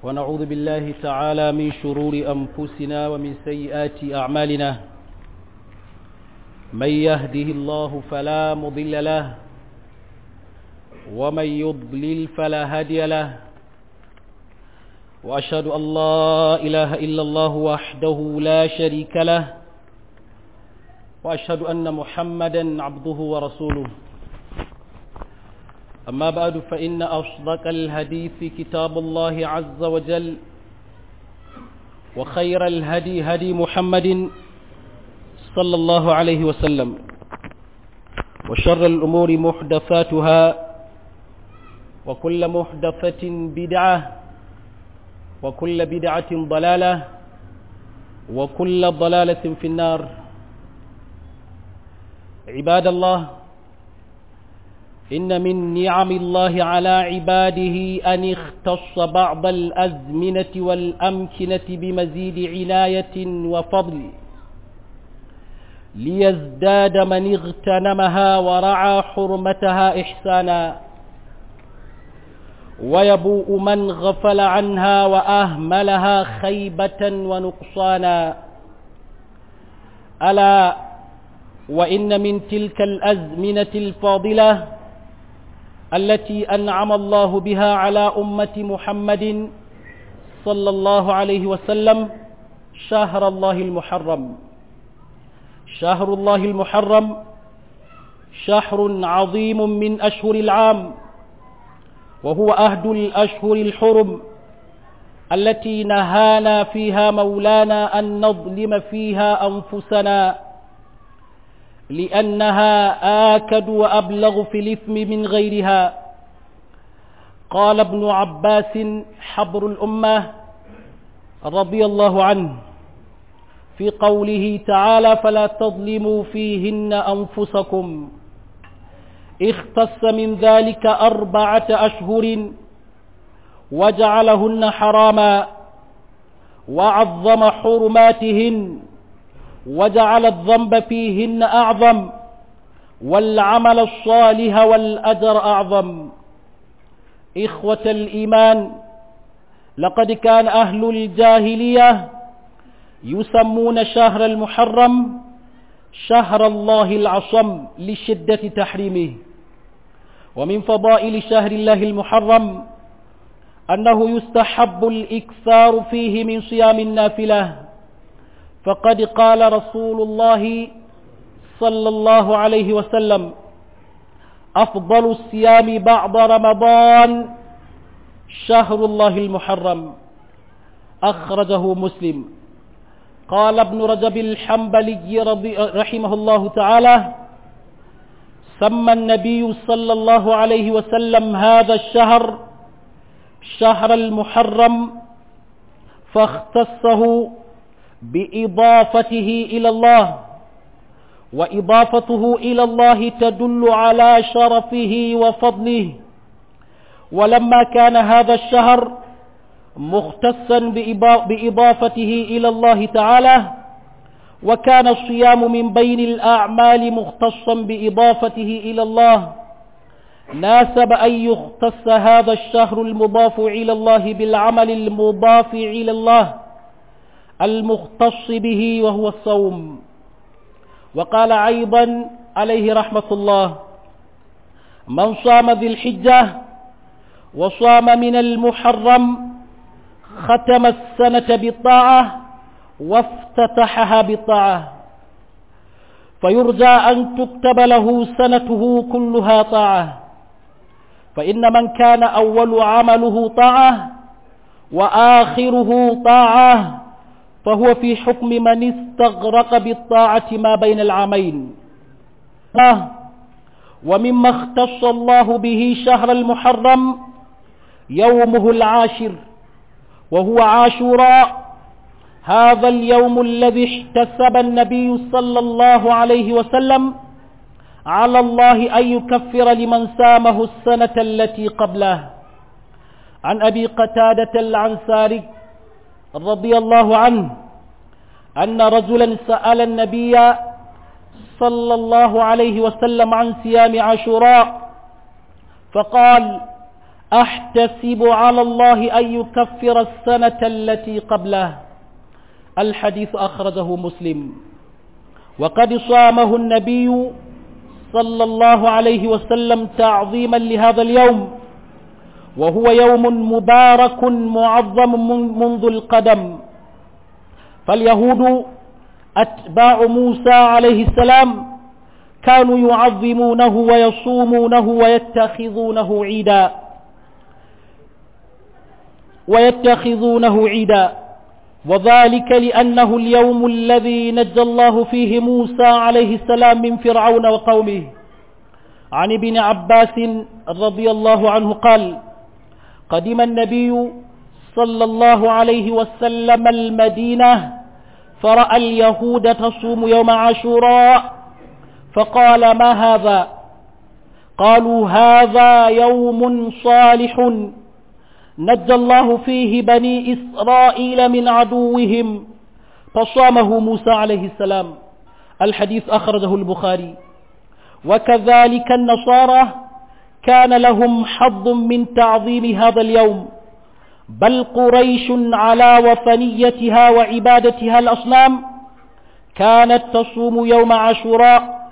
ونعوذ بالله تعالى من شرور أنفسنا ومن سيئات أعمالنا من يهده الله فلا مضل له ومن يضلل فلا هادي له وأشهد أن لا إله إلا الله وحده لا شريك له وأشهد أن محمدا عبده ورسوله أما بعد فإن أصدق الحديث كتاب الله عز وجل وخير الهدي هدي محمد صلى الله عليه وسلم وشر الأمور محدثاتها وكل محدثة بدعة وكل بدعة ضلالة وكل ضلالة في النار عباد الله إن من نعم الله على عباده أن اختص بعض الأزمنة والأمكنة بمزيد عناية وفضل ليزداد من اغتنمها ورعى حرمتها إحسانا ويبوء من غفل عنها وأهملها خيبة ونقصانا ألا وإن من تلك الأزمنة الفاضلة التي أنعم الله بها على أمة محمد صلى الله عليه وسلم شهر الله المحرم شهر الله المحرم شهر عظيم من أشهر العام وهو أهد الأشهر الحرم التي نهانا فيها مولانا أن نظلم فيها أنفسنا لأنها آكد وأبلغ في الإثم من غيرها قال ابن عباس حبر الأمة رضي الله عنه في قوله تعالى فلا تظلموا فيهن أنفسكم اختص من ذلك أربعة أشهر وجعلهن حراما وعظم حرماتهن وجعل الذنب فيهن أعظم والعمل الصالح والأجر أعظم إخوة الإيمان لقد كان أهل الجاهلية يسمون شهر المحرم شهر الله العصم لشدة تحريمه ومن فضائل شهر الله المحرم أنه يستحب الإكثار فيه من صيام النافلة فقد قال رسول الله صلى الله عليه وسلم أفضل الصيام بعد رمضان شهر الله المحرم أخرجه مسلم قال ابن رجب الحنبلي رحمه الله تعالى سمى النبي صلى الله عليه وسلم هذا الشهر شهر المحرم فاختصه بإضافته إلى الله وإضافته إلى الله تدل على شرفه وفضله ولما كان هذا الشهر مختصا بإضافته إلى الله تعالى وكان الصيام من بين الأعمال مختصا بإضافته إلى الله ناسب أن يختص هذا الشهر المضاف إلى الله بالعمل المضاف إلى الله المختص به وهو الصوم وقال أيضا عليه رحمة الله من صام ذي الحجة وصام من المحرم ختم السنة بالطاعة وافتتحها بالطاعة فيرجى أن تكتب له سنته كلها طاعة فإن من كان أول عمله طاعة وآخره طاعة فهو في حكم من استغرق بالطاعة ما بين العامين ومما اختص الله به شهر المحرم يومه العاشر وهو عاشوراء هذا اليوم الذي احتسب النبي صلى الله عليه وسلم على الله أن يكفر لمن سامه السنة التي قبله عن أبي قتادة العنساري رضي الله عنه أن رجلا سأل النبي صلى الله عليه وسلم عن صيام عاشوراء فقال أحتسب على الله أن يكفر السنة التي قبله الحديث أخرجه مسلم وقد صامه النبي صلى الله عليه وسلم تعظيما لهذا اليوم وهو يوم مبارك معظم منذ القدم فاليهود أتباع موسى عليه السلام كانوا يعظمونه ويصومونه ويتخذونه عيدا ويتخذونه عيدا وذلك لأنه اليوم الذي نجى الله فيه موسى عليه السلام من فرعون وقومه عن ابن عباس رضي الله عنه قال قدم النبي صلى الله عليه وسلم المدينة فرأى اليهود تصوم يوم عاشوراء فقال ما هذا قالوا هذا يوم صالح نجى الله فيه بني إسرائيل من عدوهم فصامه موسى عليه السلام الحديث أخرجه البخاري وكذلك النصارى كان لهم حظ من تعظيم هذا اليوم بل قريش على وثنيتها وعبادتها الأصنام كانت تصوم يوم عاشوراء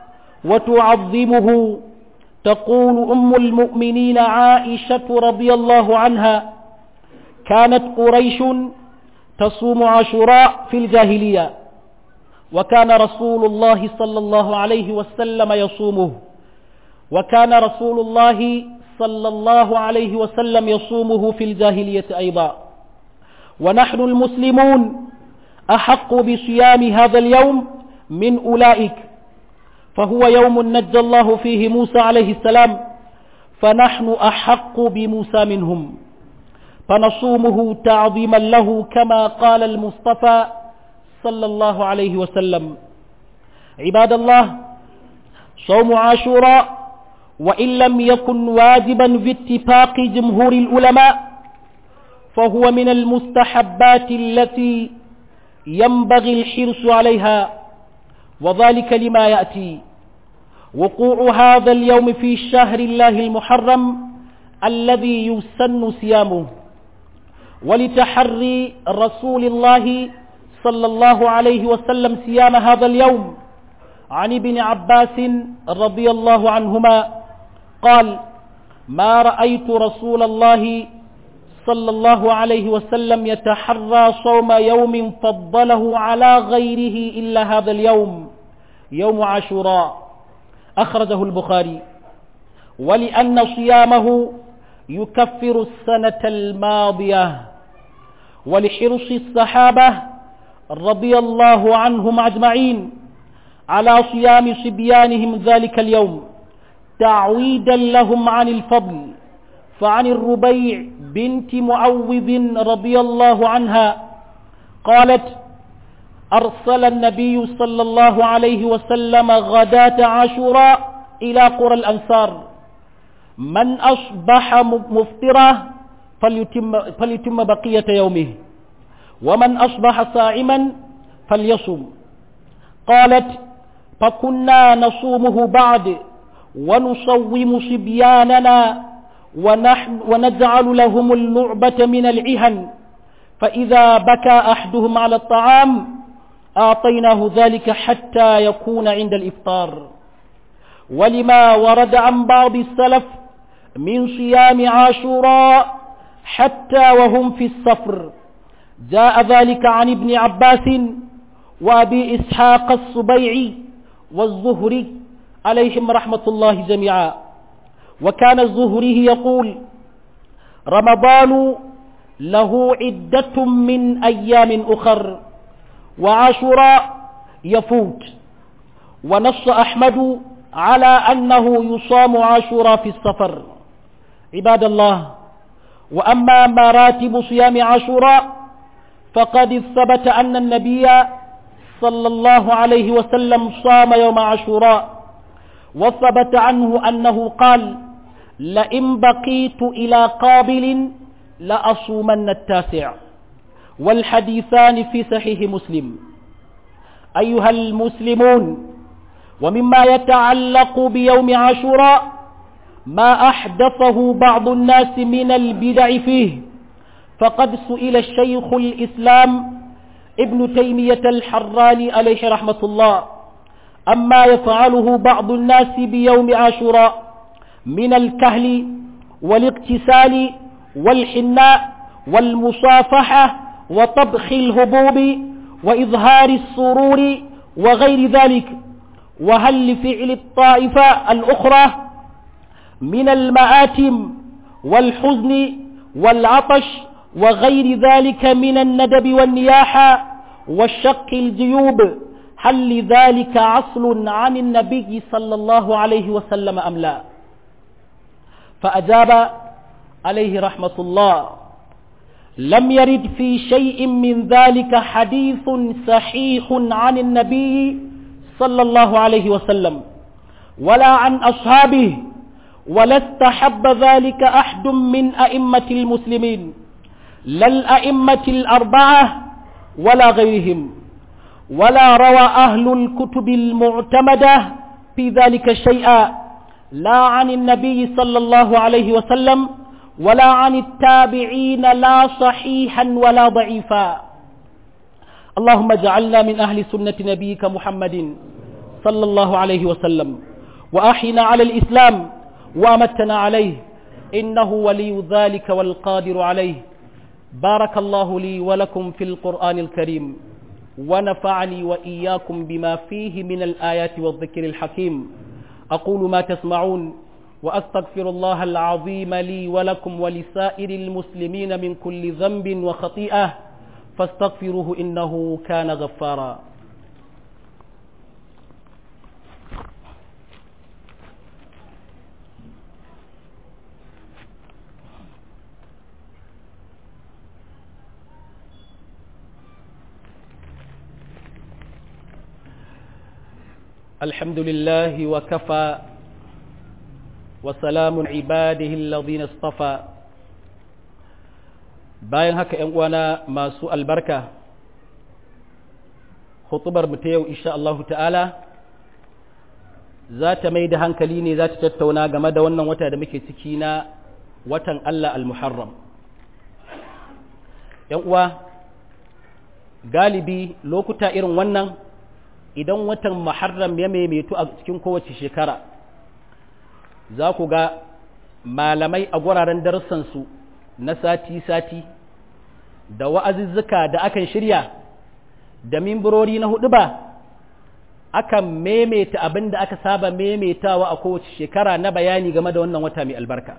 وتعظمه تقول أم المؤمنين عائشة رضي الله عنها كانت قريش تصوم عاشوراء في الجاهلية وكان رسول الله صلى الله عليه وسلم يصومه وكان رسول الله صلى الله عليه وسلم يصومه في الجاهلية أيضا ونحن المسلمون أحق بصيام هذا اليوم من أولئك فهو يوم نجى الله فيه موسى عليه السلام فنحن أحق بموسى منهم فنصومه تعظيما له كما قال المصطفى صلى الله عليه وسلم عباد الله صوم عاشوراء وإن لم يكن واجبا باتفاق جمهور العلماء فهو من المستحبات التي ينبغي الحرص عليها وذلك لما يأتي وقوع هذا اليوم في شهر الله المحرم الذي يسن صيامه ولتحري رسول الله صلى الله عليه وسلم صيام هذا اليوم عن ابن عباس رضي الله عنهما قال ما رأيت رسول الله صلى الله عليه وسلم يتحرى صوم يوم فضله على غيره إلا هذا اليوم يوم عاشوراء أخرجه البخاري ولأن صيامه يكفر السنة الماضية ولحرص الصحابة رضي الله عنهم أجمعين على صيام صبيانهم ذلك اليوم تعويدا لهم عن الفضل فعن الربيع بنت معوذ رضي الله عنها قالت أرسل النبي صلى الله عليه وسلم غداة عاشوراء إلى قرى الأنصار من أصبح مفطرا فليتم, فليتم بقية يومه ومن أصبح صائما فليصم قالت فكنا نصومه بعد ونصوم صبياننا ونحن ونجعل لهم اللعبة من العهن فإذا بكى أحدهم على الطعام أعطيناه ذلك حتى يكون عند الإفطار ولما ورد عن بعض السلف من صيام عاشوراء حتى وهم في السفر جاء ذلك عن ابن عباس وأبي إسحاق السبيعي والزهري عليهم رحمة الله جميعا وكان الزهري يقول رمضان له عدة من أيام أخر وعاشوراء يفوت ونص أحمد على أنه يصام عاشوراء في السفر عباد الله وأما مراتب صيام عاشوراء فقد ثبت أن النبي صلى الله عليه وسلم صام يوم عاشوراء وثبت عنه أنه قال لئن بقيت إلى قابل لأصومن التاسع والحديثان في صحيح مسلم أيها المسلمون ومما يتعلق بيوم عاشوراء ما أحدثه بعض الناس من البدع فيه فقد سئل الشيخ الإسلام ابن تيمية الحراني عليه رحمة الله أما يفعله بعض الناس بيوم عاشوراء من الكهل والاغتسال والحناء والمصافحة وطبخ الهبوب وإظهار السرور وغير ذلك وهل لفعل الطائفة الأخرى من المآتم والحزن والعطش وغير ذلك من الندب والنياحة والشق الجيوب هل لذلك عصل عن النبي صلى الله عليه وسلم أم لا فأجاب عليه رحمة الله لم يرد في شيء من ذلك حديث صحيح عن النبي صلى الله عليه وسلم ولا عن أصحابه ولا استحب ذلك أحد من أئمة المسلمين لا الأئمة الأربعة ولا غيرهم ولا روى أهل الكتب المعتمدة في ذلك شيئا لا عن النبي صلى الله عليه وسلم ولا عن التابعين لا صحيحا ولا ضعيفا اللهم اجعلنا من أهل سنة نبيك محمد صلى الله عليه وسلم وأحينا على الإسلام وأمتنا عليه إنه ولي ذلك والقادر عليه بارك الله لي ولكم في القرآن الكريم ونفعني وإياكم بما فيه من الآيات والذكر الحكيم أقول ما تسمعون وأستغفر الله العظيم لي ولكم ولسائر المسلمين من كل ذنب وخطيئة فاستغفروه إنه كان غفارا الحمد لله وكفى وسلام عباده الذين اصطفى bayan haka ‘yan uwana masu albarka hutubar mu ta yau insha Allah ta'ala za ta mai da hankali ne za ta tattauna game da wannan wata da muke ciki na watan Allah al-Muharram ‘yan uwa galibi lokuta irin wannan idan watan Muharram ya maimaitu a cikin kowace shekara za ku ga malamai a guraren darussansu na sati-sati da wa'azuzzuka da akan shirya da mimbarori na hudu ba akan maimaita abin da aka saba maimaitawa a kowace shekara na bayani game da wannan wata mai albarka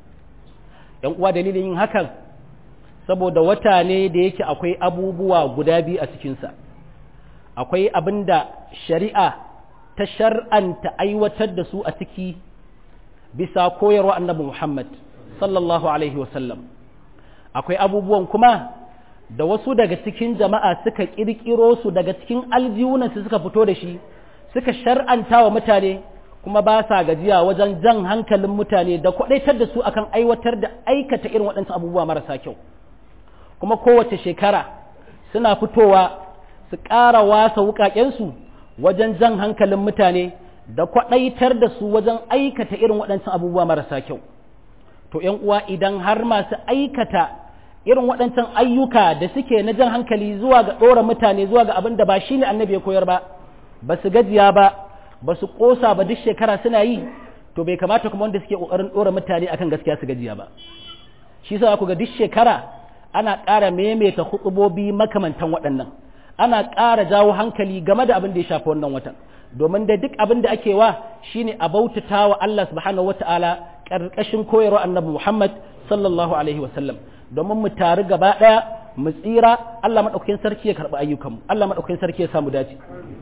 ‘yan uwa dalilin yin hakan saboda wata ne da yake akwai abubuwa guda biyu a cikinsa akwai abin da shari'a ta shar'anta aiwatar da su a ciki bisa koyarwa annabi Muhammad sallallahu alaihi wasallam akwai abubuwan kuma da wasu daga cikin jama'a suka kirkiro su daga cikin aljihunansu suka fito da shi suka shar'anta wa mutane kuma ba sa gajiya wajen jan hankalin mutane da kwadaitar da su akan aiwatar da aikata irin waɗansu abubuwa marasa kyau kuma kowace shekara suna fitowa su ƙara wasa wuƙaƙensu wajen jan hankalin mutane da kwaɗaitar da su wajen aikata irin waɗancan abubuwa marasa kyau to ‘yan uwa idan har masu aikata irin waɗancan ayyuka da suke na jan hankali zuwa ga ɗora mutane zuwa ga abin da ba shi ne annabi ya koyar ba ba su gajiya ba ba su ƙosa ba duk shekara suna yi to bai kamata kuma wanda suke ƙoƙarin ɗora mutane akan gaskiya su gajiya ba shi sa ku ga duk shekara ana ƙara maimaita hutubobi makamantan waɗannan ana ƙara jawo hankali game da abin da ya shafi wannan watan domin da duk abin da ake wa shine a bautata wa Allah subhanahu wata'ala ƙarƙashin koyarwa annabi Muhammad sallallahu alaihi wasallam domin mu taru gaba ɗaya mu tsira Allah maɗaukakin sarki ya karɓi ayyukanmu Allah maɗaukakin sarki ya samu dace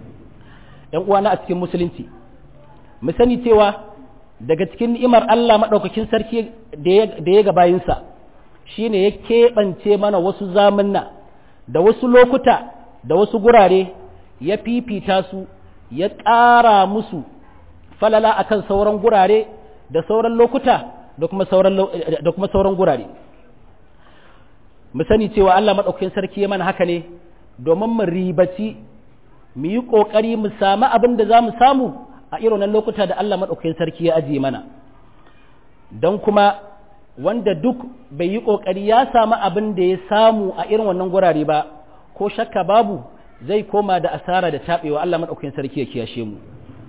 ‘yan uwana a cikin musulunci mu sani cewa daga cikin ni'imar Allah maɗaukakin sarki da ya ga bayinsa shine ya keɓance mana wasu zamanna da wasu lokuta da wasu gurare ya fifita su ya ƙara musu falala akan sauran gurare da sauran lokuta da kuma sauran da kuma sauran gurare mu sani cewa Allah madaukakin sarki ya mana haka ne domin mu ribaci mu yi kokari mu samu abin da za mu samu a irin lokuta da Allah madaukakin sarki ya ajiye mana don kuma wanda duk bai yi ƙoƙari ya samu abin da ya samu a irin wannan gurare ba ko shakka babu zai koma da asara da taɓewa Allah maɗaukakin sarki ya kiyashe mu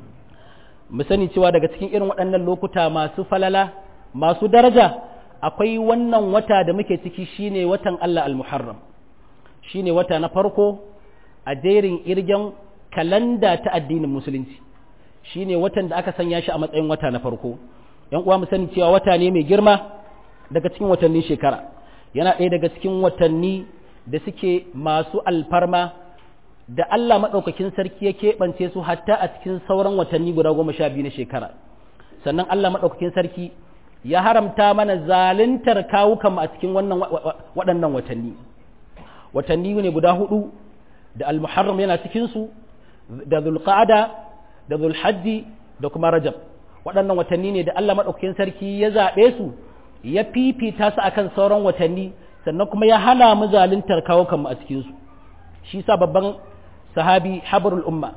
mu sani cewa daga cikin irin waɗannan lokuta masu falala masu daraja akwai wannan wata da muke ciki shine watan Allah al-Muharram shine wata na farko a jerin irgen kalanda ta addinin musulunci shine watan da aka sanya shi a matsayin wata na farko yan uwa mu sani cewa wata ne mai girma daga cikin watannin shekara yana ɗaya daga cikin watanni da suke masu alfarma da Allah maɗaukakin sarki ya keɓance su hatta a cikin sauran watanni guda goma sha biyu na shekara sannan Allah maɗaukakin sarki ya haramta mana zaluntar kawukan a cikin wannan waɗannan watanni watanni ne guda hudu da almuharram yana cikinsu da zulqa'ada da zulhajji da kuma rajab waɗannan watanni ne da Allah maɗaukakin sarki ya zaɓe su ya fifita su akan sauran watanni sannan kuma ya hana mu zaluntar kawukan a cikinsu shi sa babban sahabi habrul umma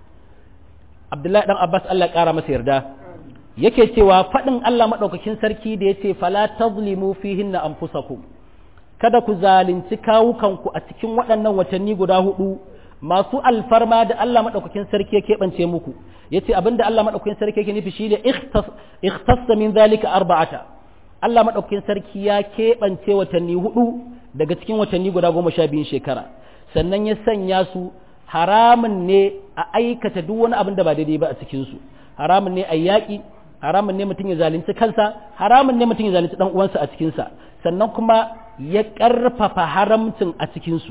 abdullahi dan abbas Allah ƙara masa yarda yake cewa faɗin Allah maɗaukakin sarki da ya ce fala tazlimu fihinna anfusakum kada ku zalunci kawukanku a cikin waɗannan watanni guda hudu masu alfarma da Allah maɗaukakin sarki ya keɓance muku ya ce abinda Allah maɗaukakin sarki yake nufi shi ne ikhtassa min zalika arba'ata Allah maɗaukakin sarki ya keɓance watanni hudu daga cikin watanni guda goma sha biyun shekara sannan ya sanya su haramun ne a aikata duk wani abin da ba daidai ba a cikinsu haramun ne a yaƙi haramun ne mutum ya zalunci kansa haramun ne mutum ya zalunci dan uwansa a cikinsa sannan kuma ya ƙarfafa haramcin a cikinsu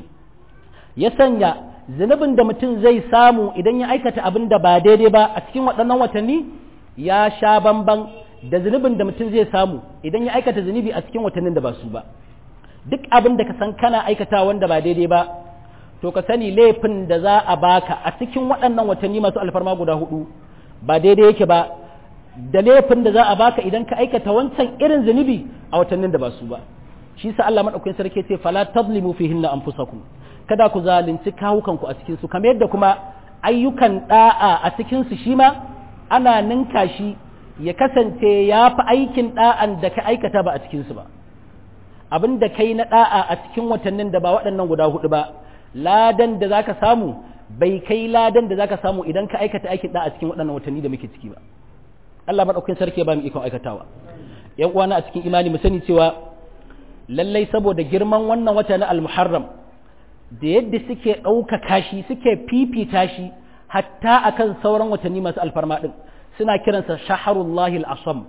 ya sanya zunubin da mutum zai samu idan ya aikata abin da ba daidai ba a cikin waɗannan watanni ya sha bamban da zunubin da mutum zai samu idan ya aikata zunubi a cikin watannin da ba su ba duk abin da ka san kana aikata wanda ba daidai ba to ka sani laifin da za a baka a cikin waɗannan watanni masu alfarma guda hudu ba daidai yake ba da laifin da za a baka idan ka aikata wancan irin zunubi a watannin da ba su ba shi sa Allah madaukakin sarki ce fala tazlimu fihinna anfusakum kada ku zalunci kawukanku a cikin su kamar yadda kuma ayyukan da'a a cikin su shi ma ana ninka shi ya kasance ya fi aikin da'an da ka aikata ba a cikin su ba abin da kai na da'a a cikin watannin da ba waɗannan guda hudu ba ladan da zaka samu bai kai ladan da zaka samu idan ka aikata aikin da'a cikin waɗannan watanni da muke ciki ba Allah madaukakin sarki ya ba mu ikon aikatawa yan uwana a cikin imani mu sani cewa lallai saboda girman wannan wata na al-muharram da yadda suke ɗaukaka shi suke fifita shi hatta akan sauran watanni masu alfarma ɗin suna kiransa shaharullahi al-asam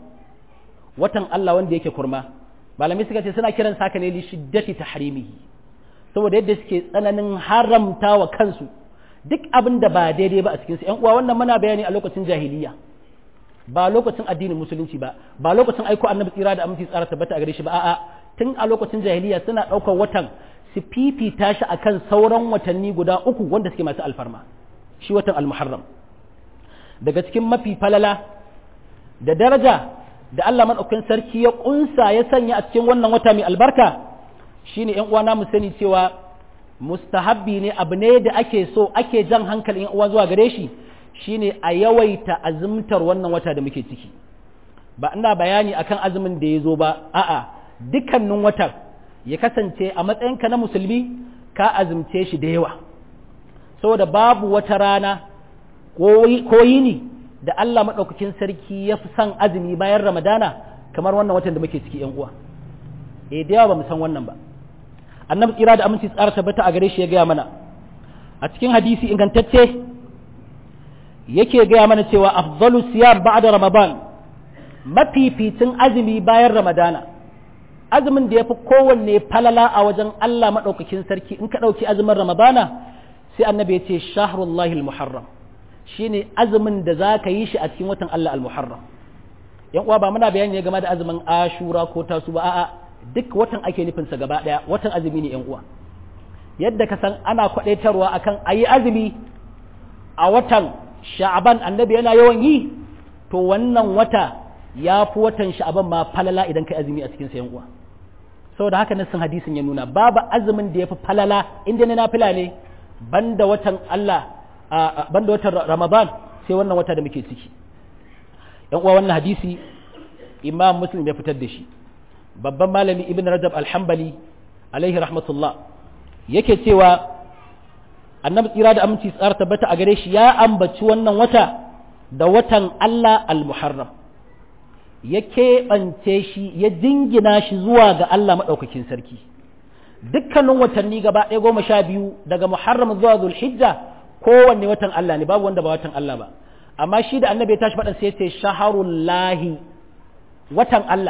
watan Allah wanda yake kurma malamai suka ce suna kiransa haka ne li shiddati tahrimihi saboda yadda suke tsananin haramta wa kansu duk abin da ba daidai ba a cikinsu ‘yan uwa wannan muna bayani a lokacin jahiliya ba lokacin addinin musulunci ba ba lokacin aiko annabi tsira da aminci tsara tabbata a gare shi ba a'a tun a lokacin jahiliya suna ɗaukar watan su fifita shi akan sauran watanni guda uku wanda suke masu alfarma shi watan almuharram daga cikin mafi falala da daraja da Allah madaukakin sarki ya kunsa ya sanya a cikin wannan wata mai albarka shine ‘yan uwana mu sani cewa mustahabbi ne abu ne da ake so ake jan hankalin ‘yan uwa zuwa gare shi shine a yawaita azumtar wannan wata da muke ciki ba ina bayani akan azumin da ya zo ba a'a dukkanin watan ya kasance a matsayinka na musulmi ka azumce shi da yawa saboda babu wata rana ko yini da Allah maɗaukakin sarki ya fi son azumi bayan ramadana kamar wannan watan da muke ciki ‘yan uwa eh da yawa ba mu san wannan ba annabi tsira da aminci tsara tabbata a gare shi ya gaya mana a cikin hadisi ingantacce yake gaya mana cewa afdalu siyam ba'da ramadan mafificin azumi bayan ramadana azumin da yafi kowanne falala a wajen Allah madaukakin sarki in ka dauki azumin ramadana sai annabi ya ce shahrullahi almuharram shine azumin da zaka yi shi a cikin watan Allah almuharram yan uwa ba muna bayani ne game da azumin ashura ko tasu ba a'a duk watan ake nufinsa gaba ɗaya watan azumi ne uwa yadda ka san ana kwaɗaitarwa akan a yi azumi a watan sha'aban annabi yana yawan yi to wannan wata ya fi watan sha'aban ma falala idan kai azumi a cikin sayan uwa saboda haka nassin hadisin ya nuna babu azumin da ya fi falala inda na nafila ne banda watan Allah banda watan Ramadan sai wannan wata da muke ciki yan uwa wannan hadisi imam muslim ya fitar da shi babban malami ibn rajab alhambali alaihi rahmatullah yake cewa annabi tsira da aminci tsara tabbata a gare shi ya ambaci wannan wata da watan Allah al-muharram ya keɓance shi ya jingina shi zuwa ga Allah maɗaukakin sarki dukkanin watanni gaba ɗaya goma sha biyu daga muharram zuwa zulhijja kowanne watan Allah ne babu wanda ba watan Allah ba amma shi da annabi ya tashi faɗan sai ya ce shaharullahi watan Allah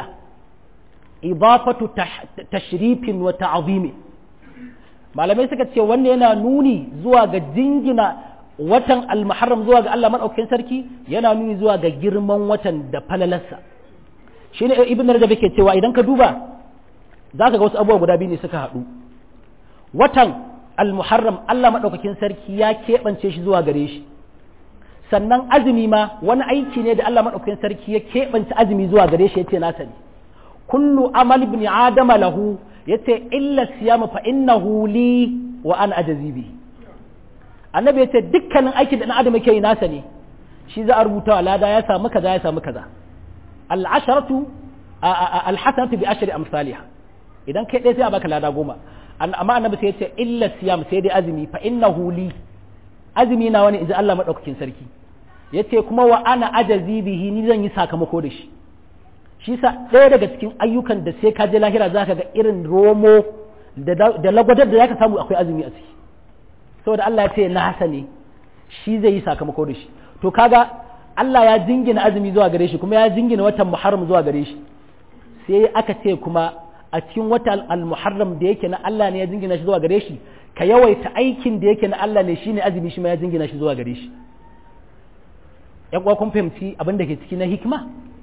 idafatu tashrifin wa ta'zimi malamai suka ce wannan yana nuni zuwa ga jingina watan al-muharram zuwa ga Allah madaukakin sarki yana nuni zuwa ga girman watan da falalarsa shine ibn rajab yake cewa idan ka duba zaka ga wasu abubuwa guda biyu ne suka haɗu watan al-muharram Allah madaukakin sarki ya keɓance shi zuwa gare shi sannan azumi ma wani aiki ne da Allah madaukakin sarki ya keɓance azumi zuwa gare shi yace nasa ne kullu amal ibn adama lahu yace illa siyama fa innahu li wa ana ajzi bihi annabi yace dukkanin aikin da dan adam yake yi nasa ne shi za a rubuta wa lada ya samu kaza ya samu kaza al asharatu al hasanatu bi ashri amsalha idan kai dai sai a baka lada goma amma annabi sai yace illa siyam sai dai azumi fa innahu li azumi na wani inji Allah madaukakin sarki yace kuma wa ana ajzi bihi ni zan yi sakamako da shi shi sa ɗaya daga cikin ayyukan da sai ka je lahira za ka ga irin romo da lagwadar da za ka samu akwai azumi a ciki saboda Allah ya ce na hasa ne shi zai yi sakamako da shi to kaga Allah ya jingina azumi zuwa gare shi kuma ya jingina watan muharram zuwa gare shi sai aka ce kuma a cikin watan al-muharram da yake na Allah ne ya jingina shi zuwa gare shi ka yawaita aikin da yake na Allah ne shine azumi shi ma ya jingina shi zuwa gare shi yan uwa kun fahimci abin da ke ciki na hikima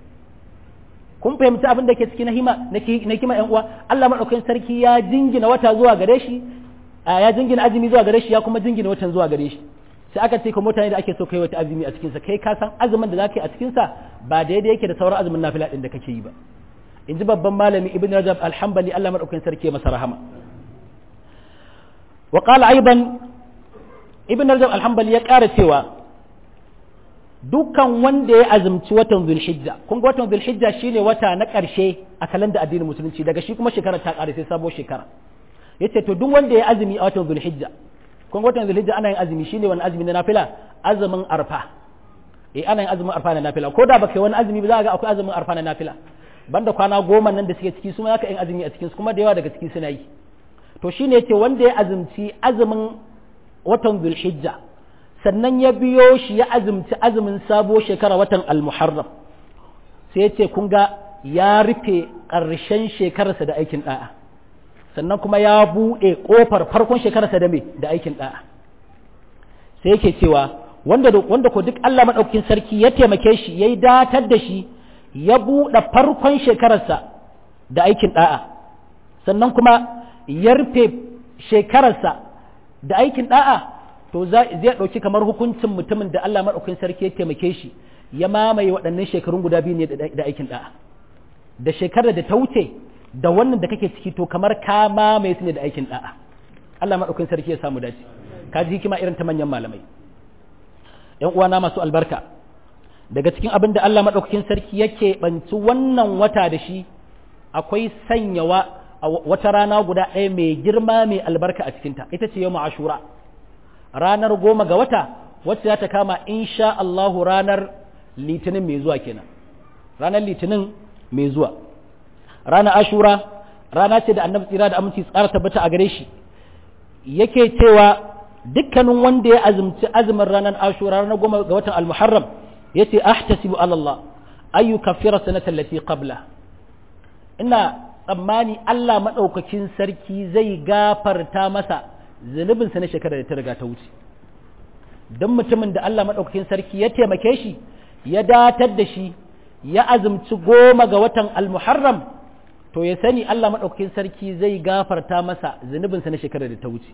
kun fahimci abin da ke ciki na hima na hikima yan uwa Allah madaukakin sarki ya jingina wata zuwa gare shi ya jingina azumi zuwa gare shi ya kuma jingina watan zuwa gare shi sai aka ce kuma mutane da ake so kai wata azumi a cikin sa kai ka san azumin da zaka yi a cikin sa ba daidai yake da sauran azumin nafila din da kake yi ba in ji babban malami ibn rajab alhambali Allah madaukakin sarki masa rahama wa qala aidan ibn rajab alhambali ya ƙara cewa dukkan wanda ya azumci watan zulhijja kun ga watan zulhijja shine wata na ƙarshe a kalanda addinin musulunci daga shi kuma shekara ta ƙare sai sabo shekara yace to duk wanda ya azumi a watan zulhijja kun ga watan zulhijja ana yin azumi shine wani azumi na nafila azumin arfa eh ana yin azumin arfa na nafila ko da baka yi wani azumi ba za ga akwai azumin arfa na nafila banda kwana goma nan da suke ciki su ma zaka yin azumi a cikin su kuma da yawa daga ciki suna yi to shine yace wanda ya azumci azumin watan zulhijja sannan ya biyo shi ya azumci azumin sabo shekara watan al-muharram sai ya ce kun ga ya rufe ƙarshen shekararsa da aikin ɗa'a sannan kuma ya buɗe ƙofar farkon shekararsa da me da aikin ɗa'a sai yake cewa wanda wanda ko duk Allah madaukakin sarki ya taimake shi yayi datar da shi ya buɗe farkon shekararsa da aikin ɗa'a sannan kuma ya rufe shekararsa da aikin ɗa'a to zai ɗauki kamar hukuncin mutumin da Allah maɗaukin sarki ya taimake shi ya mamaye waɗannan shekarun guda biyu ne da aikin ɗa'a da shekarar da ta wuce da wannan da kake ciki to kamar ka mamaye su ne da aikin ɗa'a Allah maɗaukin sarki ya samu dace ka ji hikima irin ta manyan malamai ƴan uwana masu albarka daga cikin abin da Allah maɗaukakin sarki yake banci wannan wata da shi akwai sanyawa wata rana guda ɗaya mai girma mai albarka a cikinta ita ce yau ashura ranar goma ga wata wacce za ta kama insha Allahu ranar litinin mai zuwa kenan ranar litinin mai zuwa ranar ashura rana ce da annabi tsira da aminci tsara tabbata a gare shi yake cewa dukkanin wanda ya azumci azumin ranar ashura ranar goma ga watan almuharram yace ahtasibu ala Allah ayu kaffira sanata allati qabla ina tsammani Allah madaukakin sarki zai gafarta masa zunubinsa na shekarar da ta riga ta wuce don mutumin da Allah maɗaukakin sarki ya taimake shi ya datar da shi ya azumci goma ga watan almuharram to ya sani Allah maɗaukakin sarki zai gafarta masa zunubinsa na shekarar da ta wuce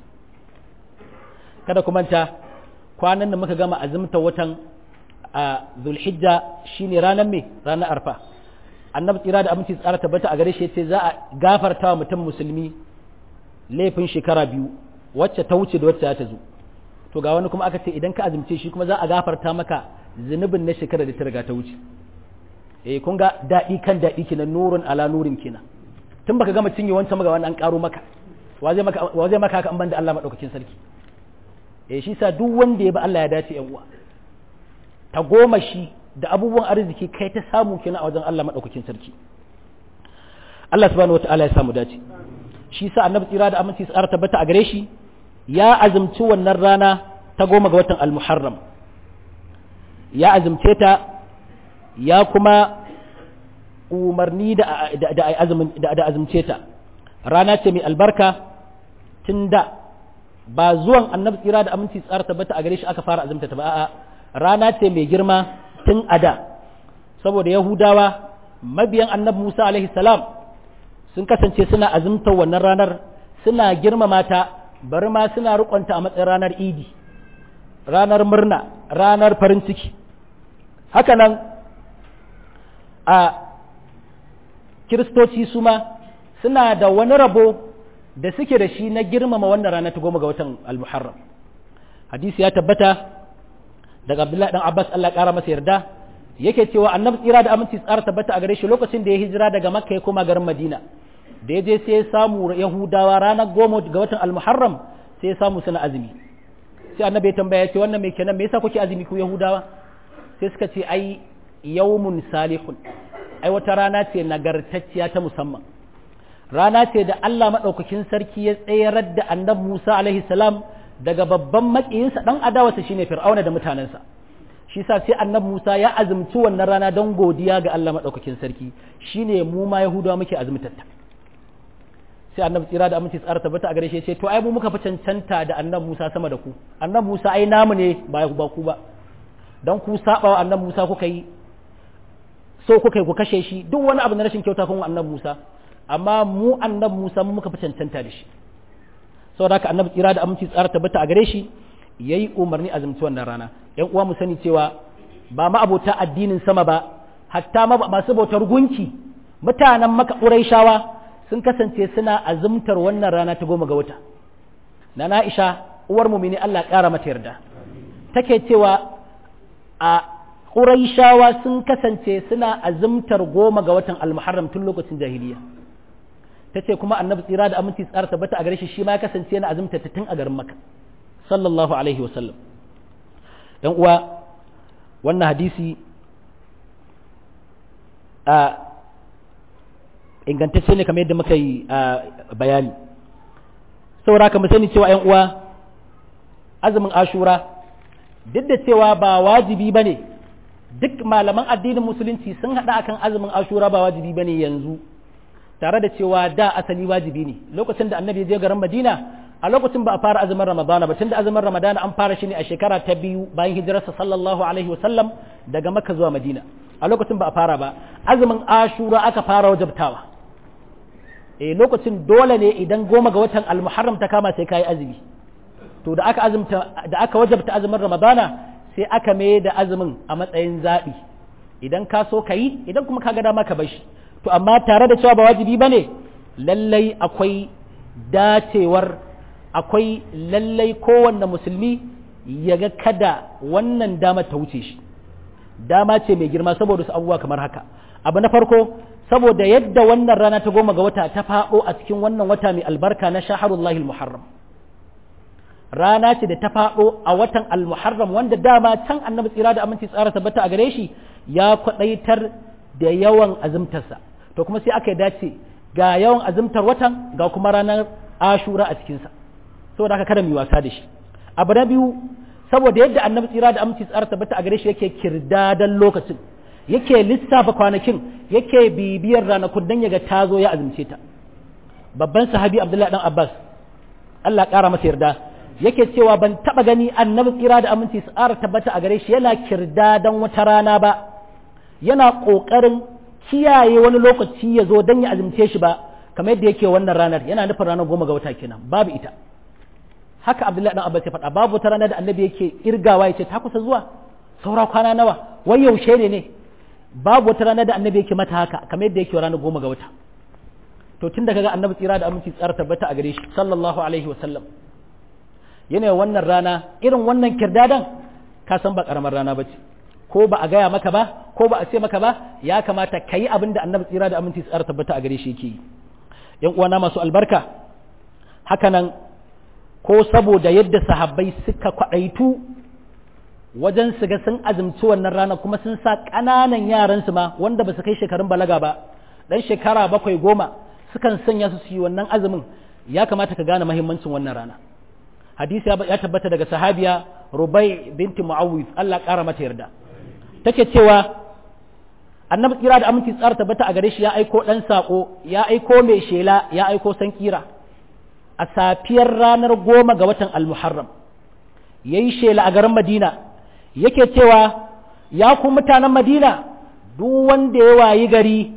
kada ku manta kwanan da muka gama azumta watan a zulhijja shine ranar me ranar arfa annabi tsira da aminci tsara tabbata a gare shi yace za a gafarta wa mutum musulmi laifin shekara biyu wacce ta wuce da wacce ta zo to ga wani kuma aka ce idan ka azumce shi kuma za a gafarta maka zunubin na shekara da ta riga ta wuce eh kun ga daɗi kan daɗi kenan nurun ala nurin kenan tun baka gama cinye wancan maga wannan an karo maka wa zai maka wa zai maka haka an banda Allah madaukakin sarki eh shi sa duk wanda ya bi Allah ya dace yan uwa ta goma shi da abubuwan arziki kai ta samu kenan a wajen Allah madaukakin sarki Allah subhanahu wataala ya samu dace shi sa annabi tsira da aminci tsara tabbata a gare shi ya azumci wannan rana ta goma ga watan al-muharram ya azumce ta ya kuma umarni da da azumce ta rana ce mai albarka tun da ba zuwan annabi tsira da aminci tsara tabbata a gare shi aka fara azumta ta ba a'a rana ce mai girma tun a da saboda yahudawa mabiyan annabi musa alaihi salam sun kasance suna azumtar wannan ranar suna girmama ta bari ma suna rikonta a matsayin ranar idi ranar murna ranar farin ciki haka nan a kiristoci su ma suna da wani rabo da suke da shi na girmama wannan rana ta goma ga watan al-muharram hadisi ya tabbata daga abdullahi dan abbas allah kara masa yarda yake cewa annabi tsira da aminci tsara tabbata a gare shi lokacin da ya hijira daga makka ya koma garin madina da ya je sai ya samu yahudawa ranar goma ga watan al-muharram sai ya samu suna azumi sai annabi ya tambaya ce wannan mai kenan me yasa kuke azumi ku yahudawa sai suka ce ai yawmun salihun ai wata rana ce nagartacciya ta musamman rana ce da Allah madaukakin sarki ya tsayar da annabi Musa alaihi salam daga babban makiyinsa dan adawarsa shine fir'auna da mutanensa shi sa sai annabi Musa ya azumci wannan rana don godiya ga Allah madaukakin sarki shine mu ma yahudawa muke azumtatta sai annabi tsira da aminci tsara tabbata a gare shi ce to ai mu muka fi cancanta da annabi Musa sama da ku annabi Musa ai namu ne ba ba ku ba dan ku saba wa annabi Musa kuka yi so kuka yi ku kashe shi duk wani abu na rashin kyauta kun annabi Musa amma mu annabi Musa mu muka fi cancanta da shi saboda haka annabi tsira da aminci tsara tabbata a gare shi yayi umarni azumci wannan rana yan uwa mu sani cewa ba ma abota addinin sama ba hatta masu bautar gunki mutanen maka ƙuraishawa sun kasance suna azumtar wannan rana ta goma ga wata na na'isha uwar mumini Allah ƙara mata yarda take cewa a ƙuraishawa sun kasance suna azumtar goma ga watan almuharram tun lokacin jahiliya ta ce kuma annabi tsira da aminci tsara tabbata a gare shi shi ma ya kasance yana azumta ta tun a garin maka sallallahu alaihi wasallam yan uwa wannan hadisi a ingantacce ne kamar yadda muka yi bayani saboda haka mu sani cewa yan uwa azumin ashura duk da cewa ba wajibi ba ne duk malaman addinin musulunci sun haɗa akan azumin ashura ba wajibi ba ne yanzu tare da cewa da asali wajibi ne lokacin da annabi ya je garin madina a lokacin ba a fara azumin ramadana ba tunda azumin ramadana an fara shi ne a shekara ta biyu bayan hijirarsa sallallahu alaihi wasallam daga makka zuwa madina a lokacin ba a fara ba azumin ashura aka fara wajabtawa eh lokacin dole ne idan goma ga watan almuharram ta kama sai kai azumi to da aka azumta da aka wajabta azumin ramadana sai aka mai da azumin a matsayin zabi idan ka so ka yi idan kuma ka ga dama ka bar shi to amma tare da cewa ba wajibi bane lallai akwai dacewar akwai lallai kowanne musulmi ya ga kada wannan dama ta wuce shi dama ce mai girma saboda su abubuwa kamar haka abu na farko saboda yadda wannan rana ta goma ga wata ta faɗo a cikin wannan wata mai albarka na shaharullahi muharram rana ce da ta faɗo a watan al-muharram wanda dama can annabi tsira da aminci tsara tabbata a gare shi ya kwaɗaitar da yawan azumtarsa to kuma sai aka dace ga yawan azumtar watan ga kuma ranar ashura a cikinsa saboda haka kada mu wasa da shi abu na biyu saboda yadda annabi tsira da aminci tsara tabbata a gare shi yake kirdadan lokacin yake lissafa kwanakin yake bibiyar ranakun dan yaga ta zo ya azumce ta babban sahabi abdullahi dan abbas Allah ƙara masa yarda yake cewa ban taba gani annabi tsira da aminci tsara tabbata a gare shi yana kirdadan wata rana ba yana ƙoƙarin kiyaye wani lokaci ya zo dan ya azumce shi ba kamar yadda yake wannan ranar yana nufin ranar goma ga wata kenan babu ita haka abdullahi dan abbas ya faɗa babu wata rana da annabi yake irgawa ya ce ta kusa zuwa saura kwana nawa wai yaushe ne ne babu wata rana da annabi yake mata haka kamar yadda yake ranar goma ga wata to tun da kaga annabi tsira da aminci tsara tabbata a gare shi sallallahu alaihi wa sallam yana wannan rana irin wannan kirdadan ka san ba karamar rana bace ko ba a gaya maka ba ko ba a ce maka ba ya kamata ka yi abin da annabi tsira da aminci tsara tabbata a gare shi yake yi yan uwana masu albarka hakanan ko saboda yadda sahabbai suka kwaɗaitu wajen su ga sun azumci wannan rana kuma sun sa ƙananan yaransu ma wanda ba su kai shekarun balaga ba ɗan shekara bakwai goma sukan sanya su su yi wannan azumin ya kamata ka gane mahimmancin wannan rana hadisi ya tabbata daga sahabiya rubai binti mu'awwif Allah ƙara mata yarda take cewa annabi kira da aminci tsara tabbata a gare shi ya aiko ɗan saƙo ya aiko mai shela ya aiko san kira a safiyar ranar goma ga watan almuharram ya yi shela a garin madina yake cewa ya ku mutanen madina duk wanda ya wayi gari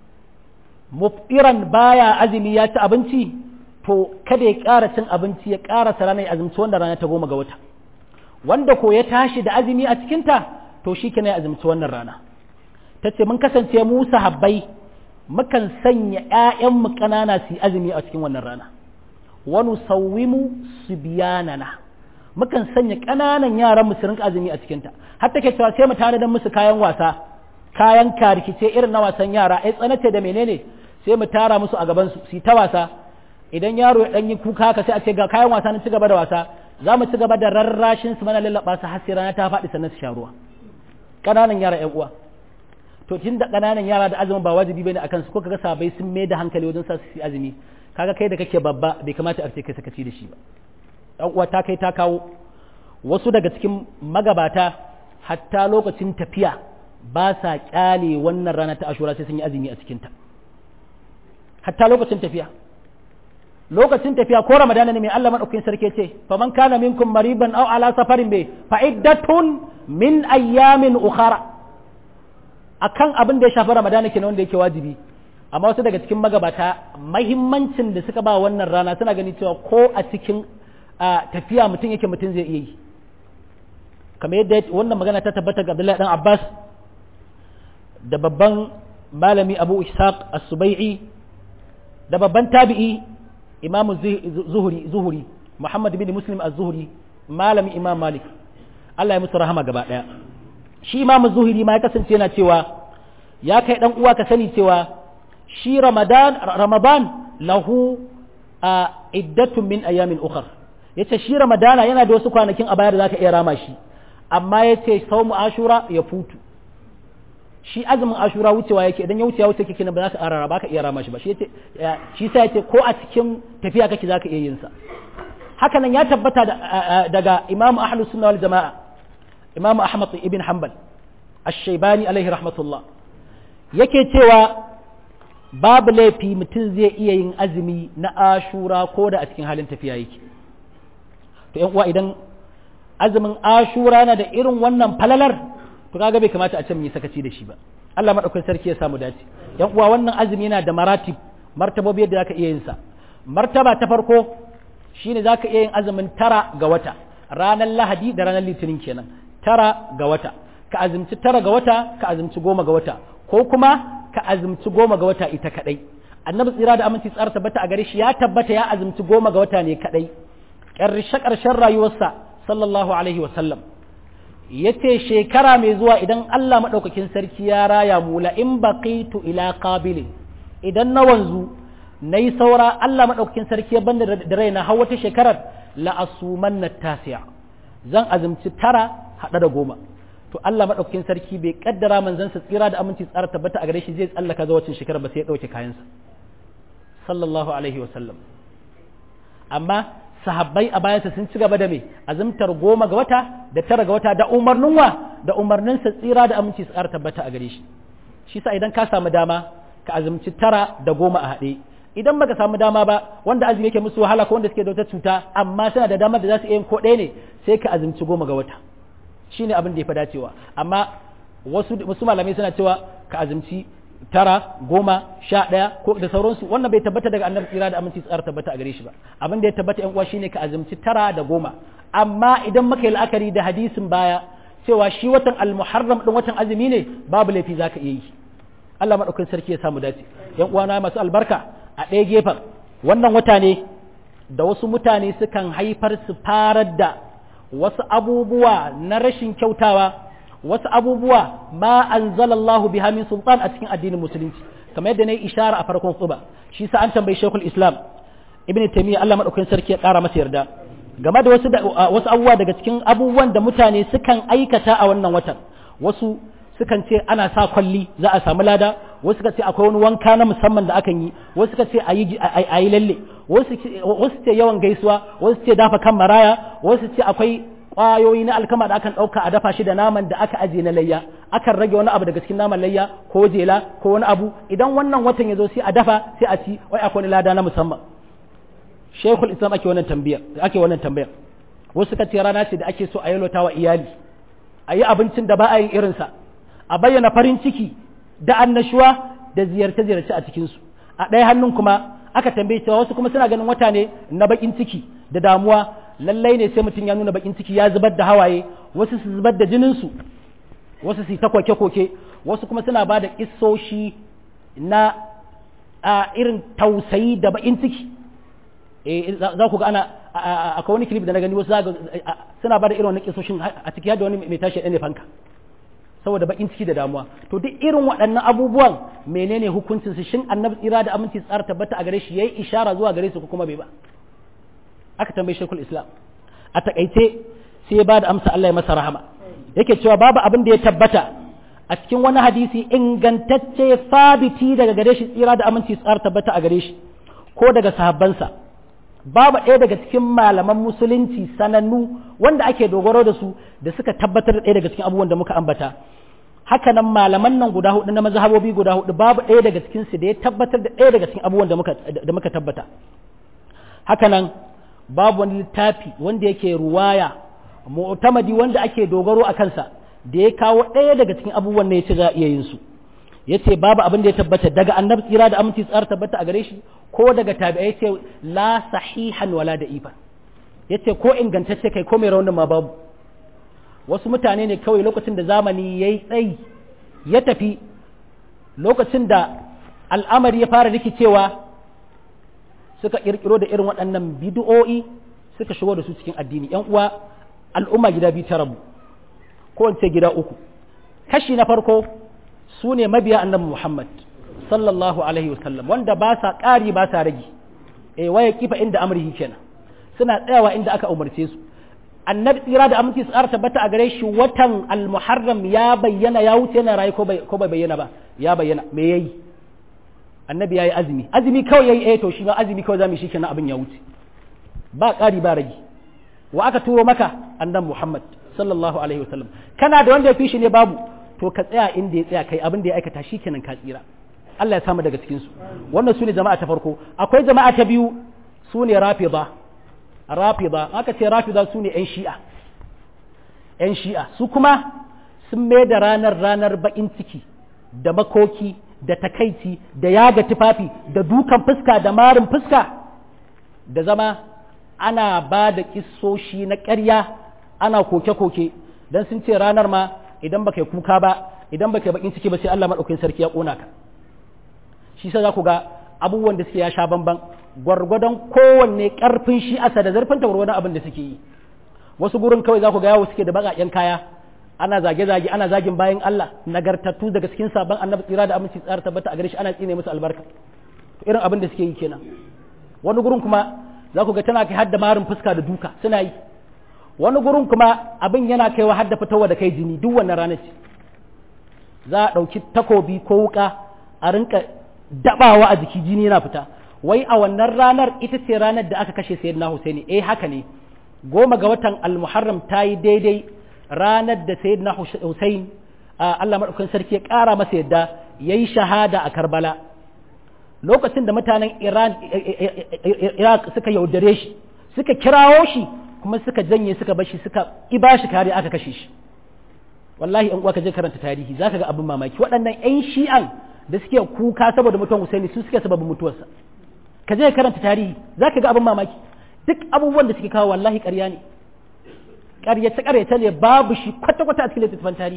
muftiran baya azumi ya ci abinci to kada ya ƙara cin abinci ya ƙara rana ya azumci wanda rana ta goma ga wata wanda ko ya tashi da azumi a cikinta to shi kenan ya azumci wannan rana ta ce mun kasance mu sahabbai mukan sanya ‘ya'yanmu ƙanana su yi azumi a cikin wannan rana wani sauwimu su biyanana mukan sanya ƙananan yaran mu su rinka azumi a cikinta har take cewa sai mu tanadar musu kayan wasa kayan karikice irin na wasan yara ai tsanace da menene sai mu tara musu a gaban su su ta wasa idan yaro ya dan yi kuka haka sai a ce ga kayan wasa na ci gaba da wasa za mu ci gaba da rarrashin su mana lallaba su har sai rana ta faɗi sannan su sha ruwa ƙananan yara ƴan uwa to tun da ƙananan yara da azumin ba wajibi bane akan su ko kaga sabai sun mai da hankali wajen sa su yi azumi kaga kai da kake babba bai kamata a ce kai sakaci da shi ba ɗan uwa ta kai ta kawo wasu daga cikin magabata hatta lokacin tafiya ba sa kyale wannan rana ta ashura sai sun yi azumi a cikinta hatta lokacin tafiya lokacin tafiya ko ramadana ne mai Allah madaukakin sarki ce faman kana minkum mariban aw ala safarin bai fa iddatun min ayyamin ukhra akan abin da ya shafi ramadana kenan wanda yake wajibi amma wasu daga cikin magabata mahimmancin da suka ba wannan rana suna gani cewa ko a cikin tafiya mutum yake mutum zai iya yi kamar yadda wannan magana ta tabbata ga Abdullahi dan Abbas da babban malami Abu Ishaq As-Subai'i da babban tabi'i Imam Zuhri Zuhri Muhammad bin Muslim Az-Zuhri malami Imam Malik Allah ya musu rahama gaba daya shi Imam Zuhri ma ya kasance yana cewa ya kai dan uwa ka sani cewa shi Ramadan Ramadan lahu a iddatun min ayamin ukhra yace shi Ramadana yana da wasu kwanakin a baya da zaka iya rama shi amma yace saumu Ashura ya futu shi azumin ashura wucewa yake idan ya wuce ya wuce kike ba za ka arara ba ka iya rama shi ba shi yace shi sai yace ko a cikin tafiya kake za ka iya yin sa haka nan ya tabbata daga Imam Ahlus Sunna wal Jamaa Imam Ahmad ibn Hanbal Ash-Shaybani alaihi rahmatullah yake cewa babu laifi mutum zai iya yin azumi na ashura ko da a cikin halin tafiya yake to yan uwa idan azumin ashura na da irin wannan falalar to kaga bai kamata a ce mun yi sakaci da shi ba Allah madaukakin sarki ya samu dace yan uwa wannan azumi yana da maratib martabobi yadda zaka iya yin sa martaba ta farko shine zaka iya yin azumin tara ga wata ranar lahadi da ranar litinin kenan tara ga wata ka azumci tara ga wata ka azumci goma ga wata ko kuma ka azumci goma ga wata ita kadai annabi tsira da aminci tsara tabbata a gare shi ya tabbata ya azumci goma ga wata ne kadai ƙarshe ƙarshen rayuwarsa sallallahu alaihi wa sallam ya ce shekara mai zuwa idan Allah maɗaukakin sarki ya raya mu la in baqitu ila qabilin idan na wanzu na yi saura Allah maɗaukakin sarki ya banda da raina har wata shekarar la asuman na tasiya zan azumci tara haɗa da goma to Allah maɗaukakin sarki bai kaddara manzansa tsira da aminci tsara tabbata a gare shi zai tsallaka zuwa wacin shekarar ba sai ya ɗauke kayansa sallallahu alaihi wa sallam amma sahabbai a bayansa sun ci gaba da me azumtar goma ga wata da tara ga wata da umarnin wa da umarnin sa tsira da aminci tsara tabbata a gare shi shi sa idan ka samu dama ka azumci tara da goma a haɗe idan baka samu dama ba wanda azumi yake musu wahala ko wanda suke da wata cuta amma suna da damar da za su iya yin ko ɗaya ne sai ka azumci goma ga wata shine abin da ya fi dacewa amma wasu wasu malamai suna cewa ka azumci tara goma sha ɗaya ko da sauransu wannan bai tabbata daga annabi tsira da aminci tsara tabbata a gare shi ba abin da ya tabbata yan uwa shine ka azumci tara da goma amma idan muka yi la'akari da hadisin baya cewa shi watan almuharram din watan azumi ne babu laifi zaka iya yi Allah madaukakin sarki ya samu dace yan uwana masu albarka a ɗaya gefen wannan wata ne da wasu mutane sukan haifar su farar da wasu abubuwa na rashin kyautawa wasu abubuwa ma anzalallahu biha min sultan a cikin addinin musulunci kamar yadda nayi ishara a farkon tsuba shi sa an tambayi Sheikhul Islam Ibn Taymiyyah Allah madaukakin sarki ya kara masa yarda game da wasu wasu abubuwa daga cikin abubuwan da mutane sukan aikata a wannan watan wasu sukan ce ana sa kwalli za a samu lada wasu suka ce akwai wani wanka na musamman da akan yi wasu suka ce a yi lalle wasu ce yawan gaisuwa wasu ce dafa kan maraya wasu ce akwai ƙwayoyi na alkama da akan ɗauka a dafa shi da naman da aka ajiye na layya akan rage wani abu daga cikin naman layya ko jela ko wani abu idan wannan watan ya zo sai a dafa sai a ci wai akwai wani lada na musamman shekul islam ake wannan tambayar ake wannan tambayar wasu suka ce rana ce da ake so a yalwata wa iyali a yi abincin da ba a yin irinsa a bayyana farin ciki da annashuwa da ziyarce-ziyarce a cikinsu a ɗaya hannun kuma aka tambaye cewa wasu kuma suna ganin wata ne na bakin ciki da damuwa lallai ne sai mutum ya nuna bakin ciki ya zubar da hawaye wasu su zubar da jininsu wasu su ta koke-koke wasu kuma suna ba da kissoshi na a irin tausayi da bakin ciki za ku ga ana akwai wani clip da na gani wasu suna ba da irin wani kissoshin a ciki yadda wani mai tashi ɗane fanka saboda bakin ciki da damuwa to duk irin waɗannan abubuwan menene hukuncin su shin annabi tsira da aminci tsara tabbata a gare shi yayi ishara zuwa gare su ko kuma bai ba aka tambaye shekul islam a takaice sai ya bada amsa Allah ya masa rahama yake cewa babu abin da ya tabbata a cikin wani hadisi ingantacce sabiti daga gare shi tsira da aminci tsara tabbata a gare shi ko daga sahabbansa babu ɗaya daga cikin malaman musulunci sanannu wanda ake dogaro da su da suka tabbatar da ɗaya daga cikin abubuwan da muka ambata haka nan malaman nan guda hudu na mazhabobi guda hudu babu ɗaya daga cikin su da ya tabbatar da ɗaya daga cikin abubuwan da muka da muka tabbata haka nan babu wani littafi wanda yake ruwaya mu'tamadi wanda ake dogaro a kansa da ya kawo ɗaya daga cikin abubuwan da ya ce za a iya yin su yace babu abin da ya tabbata daga annabi tsira da aminci tsara tabbata a gare shi ko daga tabi'ai ce la sahihan wala da ifa yace ko ingantacce kai ko mai raunin ma babu wasu mutane ne kawai lokacin da zamani yayi tsayi ya tafi lokacin da al'amari ya fara rikicewa suka kirkiro da irin waɗannan bid'o'i suka shigo da su cikin addini yan uwa al'umma gida biyu ta rabu ko in ce gida uku kashi na farko su ne mabiya annabi Muhammad sallallahu alaihi wasallam wanda ba sa ƙari ba sa rage eh waya kifa inda amrihi kenan suna tsayawa inda aka umarce su annabi tsira da aminci tsara tabbata a gare shi watan al-muharram ya bayyana ya wuce yana rayu ko bai bayyana ba ya bayyana me yayi annabi yayi azumi azumi kawai yayi eh to shi ma azumi kawai zamu shi kenan abin ya wuce ba ƙari ba rage wa aka turo maka annabi Muhammad sallallahu alaihi wasallam kana da wanda ya fi shi ne babu to ka tsaya inda ya tsaya kai abin da ya aikata shi kenan ka tsira Allah ya samu daga cikin su wannan sune jama'a ta farko akwai jama'a ta biyu sune rafida rafida aka ce rafida sune yan shi'a yan shi'a su kuma sun mai da ranar ranar bakin ciki da makoki da takaici da yaga tufafi da dukan fuska da marin fuska da zama ana ba da kissoshi na ƙarya ana koke-koke don sun ce ranar ma idan baka yi kuka ba idan baka yi bakin ciki ba sai Allah madaukakin sarki ya kona ka shi sai za ku ga abubuwan da suke ya sha bamban gwargwadon kowanne karfin shi asa da zarfin ta gwargwadon abin da suke yi wasu gurin kawai za ku ga yawo suke da baƙaƙen kaya ana zage-zage ana zagin bayan Allah nagartattu daga cikin sabon annabi tsira da aminci tsara tabbata a gare shi ana tsine musu albarka irin abin da suke yi kenan wani gurin kuma za ku ga tana kai hadda marin fuska da duka suna yi wani gurin kuma abin yana kaiwa hadda fitowa da kai jini duk wannan ranar ce za a ɗauki takobi ko wuka a rinka dabawa a jiki jini yana fita wai a wannan ranar ita ce ranar da aka kashe sayyidina Husaini eh haka ne goma ga watan al-Muharram ta yi daidai ranar da sayyidina Husain Allah madaukakin sarki ya ƙara masa yadda yayi shahada a Karbala lokacin da mutanen Iran Iraq suka yaudare shi suka kirawo shi kuma suka janye suka bashi suka iba shi kare aka kashe shi wallahi in uwa ka je karanta tarihi zaka ga abin mamaki waɗannan ƴan shi'an da suke kuka saboda mutuwan Husaini su suke sababin mutuwarsa ka je karanta tarihi zaka ga abin mamaki duk abubuwan da suke kawo wallahi ƙarya ne ƙaryace ƙaryace ne babu shi kwata kwata a cikin littattafan tarihi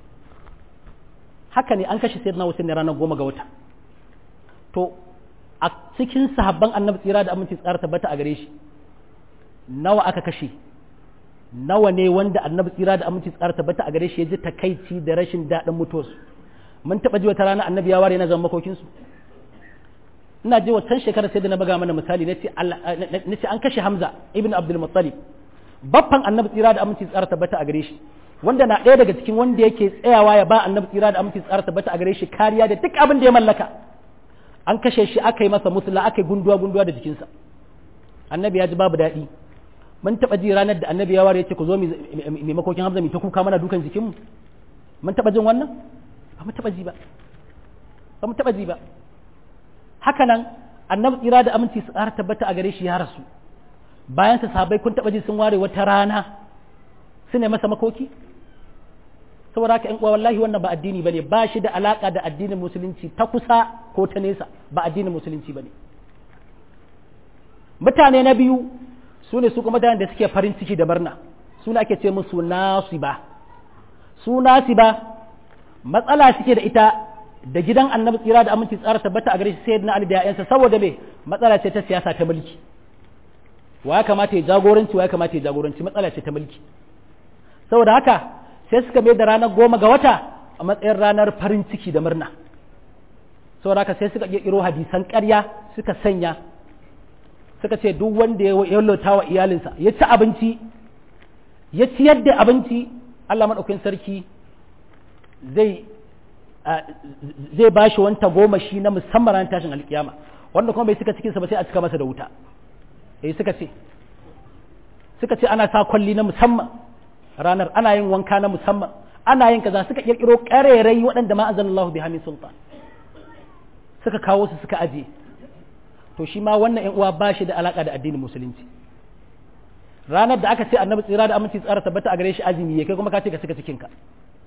haka ne an kashe sayyidina Husaini ranar goma ga wata to a cikin sahabban annabi tsira da aminci tsara tabbata a gare shi nawa aka kashe nawa ne wanda annabi tsira da aminci tsara tabbata a gare shi ya ji takaici da rashin daɗin mutuwarsu mun taɓa ji wata rana annabi ya ware na zama makokinsu ina ji wancan shekarar sai da na buga mana misali na ce an kashe hamza ibn abdul muttalib baffan annabi tsira da aminci tsara tabbata a gare shi wanda na ɗaya daga cikin wanda yake tsayawa ya ba annabi tsira da aminci tsara tabbata a gare shi kariya da duk abin da ya mallaka an kashe shi aka yi masa musula aka yi gunduwa gunduwa da jikinsa annabi ya ji babu daɗi mun taɓa ji ranar da annabi ya ware ya ce ku zo mai makokin hamza mai ta kuka mana dukan jikinmu mun taɓa jin wannan ba mu taɓa ji ba ba mu taɓa ji ba haka nan annabi tsira da aminci su ƙara tabbata a gare shi ya rasu bayan sa sahabbai kun taɓa ji sun ware wata rana su ne masa makoki saboda haka ƴan uwa wallahi wannan ba addini bane ba shi da alaka da addinin musulunci ta kusa ko ta nesa ba addinin musulunci bane mutane na biyu su ne su kuma mutanen da suke farin ciki da murna su ne ake ce musu nasiba su nasiba matsala suke da ita da gidan annabi tsira da aminci tsara tabbata a gare shi sayyidina ali da ya'yansa saboda me matsala ce ta siyasa ta mulki wa ya kamata ya jagoranci wa ya kamata ya jagoranci matsala ce ta mulki saboda haka sai suka mai da ranar goma ga wata a matsayin ranar farin ciki da murna saboda haka sai suka kirkiro hadisan ƙarya suka sanya suka ce duk wanda ya yallota wa iyalinsa ya ci abinci ya ciyar da abinci Allah maɗaukin sarki zai zai ba shi wanta goma shi na musamman ran tashin alkiyama wanda kuma bai suka cikinsa ba sai a cika masa da wuta eh suka ce suka ce ana sa kwalli na musamman ranar ana yin wanka na musamman ana yin kaza suka kirkiro karerai waɗanda ma azanallahu bi hamin sultan suka kawo su suka aje to shi ma wannan yan uwa ba shi da alaka da addinin musulunci ranar da aka ce annabi tsira da aminci tsara tabbata a gare shi azumi ya kai kuma ka ce ka cika cikin ka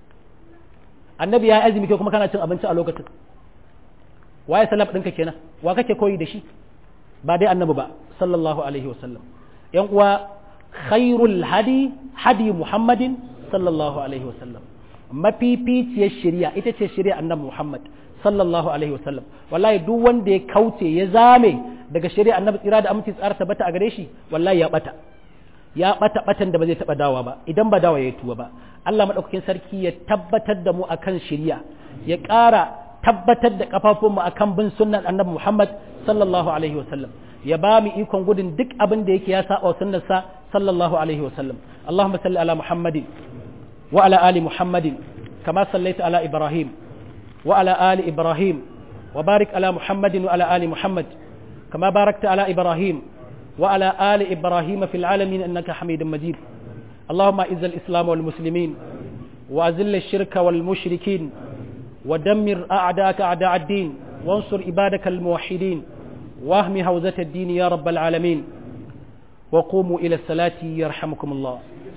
annabi ya azumi kai kuma kana cin abinci a lokacin waye salaf ɗinka kenan wa kake koyi da shi ba dai annabi ba sallallahu alaihi wasallam yan uwa khairul hadi hadi muhammadin sallallahu alaihi wasallam mafificiyar shari'a ita ce shari'a annabi muhammad sallallahu alaihi wasallam wallahi duk wanda ya kauce ya zame daga shari'a annabi tsira da aminci tsara tabbata a gare shi wallahi ya bata ya bata batan da ba zai taba dawa ba idan ba dawa ya tuwa ba Allah madaukakin sarki ya tabbatar da mu akan shari'a ya ƙara tabbatar da kafafunmu akan bin sunnan annabi Muhammad sallallahu alaihi wasallam ya ba mu ikon gudun duk abin da yake ya saba sunnarsa sallallahu alaihi wasallam Allahumma salli ala Muhammadin wa ala ali Muhammadin kama sallaita ala Ibrahim wa ala ali Ibrahim wa barik ala Muhammadin wa ala ali Muhammad kama barakta ala Ibrahim wa ala ali Ibrahim fil alamin innaka Hamidum Majid اللهم اعز الاسلام والمسلمين واذل الشرك والمشركين ودمر اعداءك اعداء الدين وانصر عبادك الموحدين واهم هوزة الدين يا رب العالمين وقوموا إلى الصلاة يرحمكم الله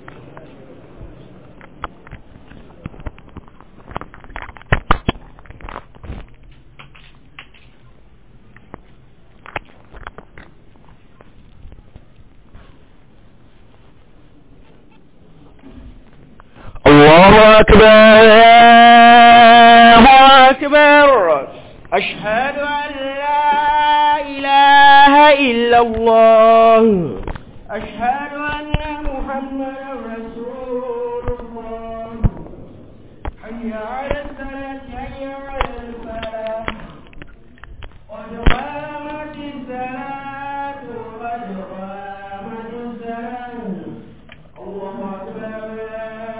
الله أكبر الله أكبر أشهد أن لا إله إلا الله أشهد أن محمدا رسول الله حي على الصلاة حي على الفلاح قد قامت الصلاة